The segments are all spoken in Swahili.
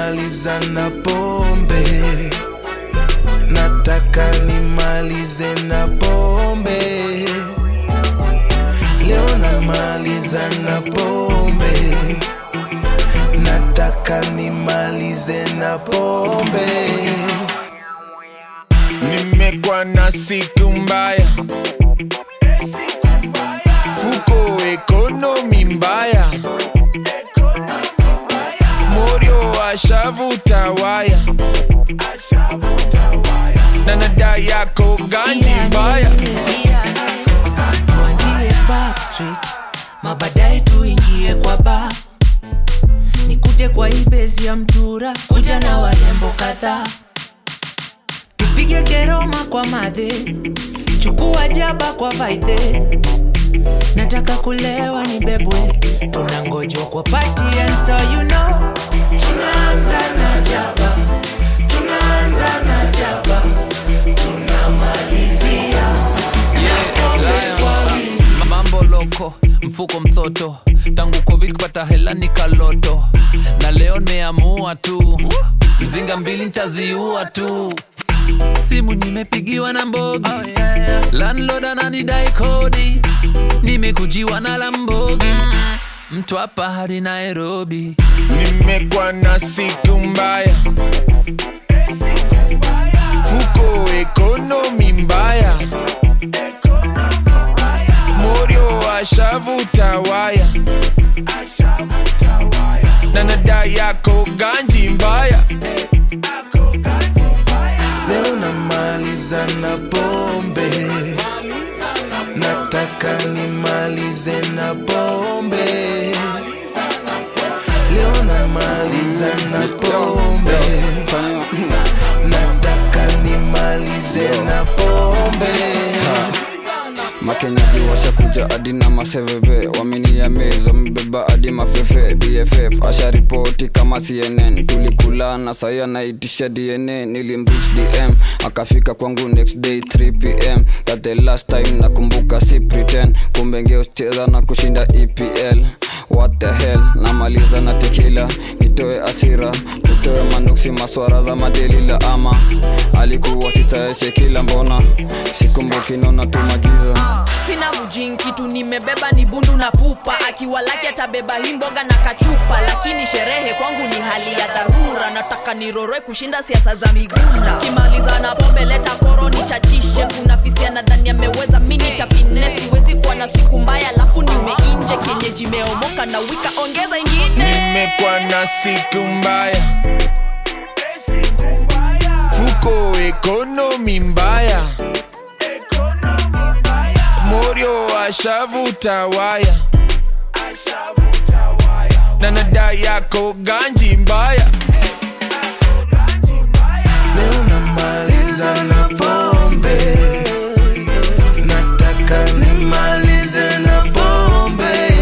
nimaliza na pombe nataka nimalize na pombe leo namaliza na pombe nataka nimalize na pombe nimekwa na siku mbaya fuko ekonomi mbaya morio ashavuta waya na nada yako ganji mbaya tuanzie backstreet mabadaye tuingie kwa ba nikute kwa ibezi ya mtura kuja na warembo kadhaa tupige keroma kwa madhe chukua jaba kwa vaidhe nataka kulewa ni bebwe tunangojwa kwa party and so you know tunaanza na jaba tunaanza na jaba tunamalizia mambo loko mfuko msoto tangu covid kupata hela ni kaloto na leo nimeamua tu mzinga mbili ntaziua tu simu nimepigiwa na mbogi oh, yeah, yeah. landlord ananidai kodi nimekujiwa na lambogi mtu hapa hadi nairobi nimekwa na siku mbaya fuko ekonomi mbaya morio ashavuta waya na nada yako ganji mbaya leo namaliza na pombe nataka nimalize na pombe leo namaliza na pombe nataka nimalize na pombe makenyaji washakuja hadi na maseveve wameniamez wamebeba hadi mafefe bff asharipoti kama cnn tulikulana sai anaitisha dna nilimbrich dm akafika kwangu next day 3 pm that the last time nakumbuka si pretend kumbe ngeucheza na kushinda epl what the hell namaliza na tekila nitoe asira tutoe manuksi maswara za madelila ama alikuwa sitaeshe kila mbona sikumbuki naona tumagiza sina mujin kitu nimebeba ni bundu na pupa akiwa laki atabeba hii mboga na kachupa lakini sherehe kwangu ni hali ya dharura nataka niroroe kushinda siasa za migunda kimaliza na pombe leta koro nichachishe kuna fisia nadhani ameweza mini tafine siwezi kuwa na siku mbaya alafu nimeinje kienyeji meomoka na wika ongeza ingine nimekwa na siku mbaya fuko ekonomi mbaya morio ashavuta waya na nada yako ganji mbaya leo namaliza na pombe nataka nimalize na pombe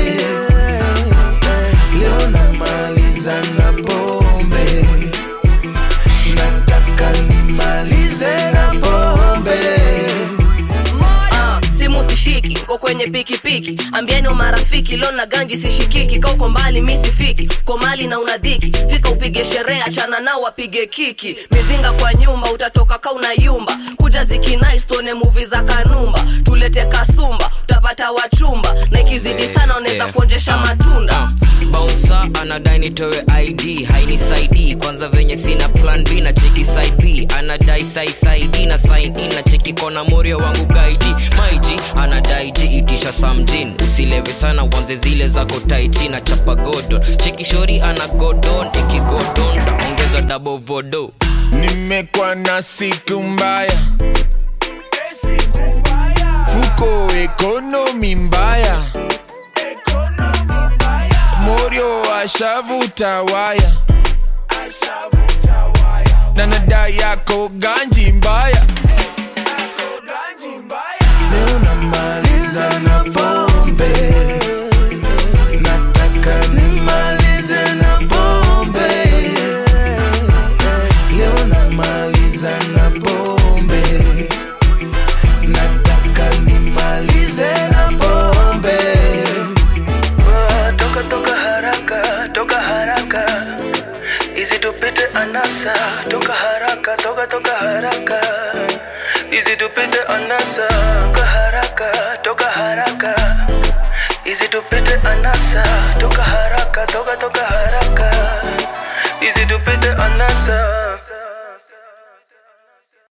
leo namaliza na pombe nataka nimalize na pombe Ah, simu sishiki ko kwenye pikipiki ambieni wa marafiki leo na ganji sishikiki ka uko mbali mi sifiki uko mali na unadhiki fika upige sherehe achana nao wapige kiki mizinga kwa nyumba utatoka ka unayumba kuja zikinaistuone muvi za kanumba tulete kasumba utapata wachumba na ikizidi sana unaweza kuonjesha matunda bausa anadai nitowe id hainisaidii kwanza venye sina plan b na cheki side b anadai saisaidi na sign in na cheki kona morio wangu gaidi maiji anadai ji itisha samjin usilewe sana wanze zile zako taiji na chapa godon cheki shori ana godon ikigodon taongeza double vodo nimekwa na siku mbaya fuko ekonomi mbaya morio ashavuta waya na nada yako ganji mbaya leo namaliza na pombe nataka nimalize na pombe leo namaliza na pombe nataka nimalize na pombe toka toka haraka toka haraka Easy tupite anasa toka haraka toka toka haraka Easy tupite anasa toka haraka toka haraka Easy tupite anasa toka haraka toka toka haraka Easy tupite anasa